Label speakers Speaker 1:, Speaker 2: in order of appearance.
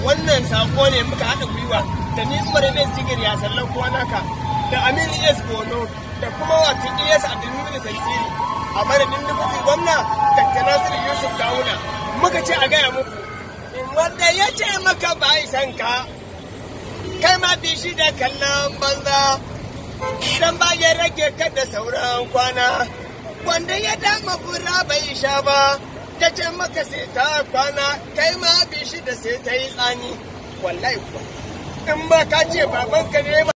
Speaker 1: wannan sako ne muka haɗa gwiwa da ni umar ne jigir ya sallan kwanaka da amin es bono da kuma wato es abdulmumin tantiri a madadin dubutin gwamna dr nasiru yusuf gawuna muka ce a gaya muku wanda ya ce maka ba san ka kai ma bi shi da kallon banza idan ba ya rage ka da sauran kwana wanda ya dama fura bai sha ba ta ce maka sai ta kwana kai ma bi shi da sai ta yi tsani wallahi kuwa in ba ka ce babanka ne ba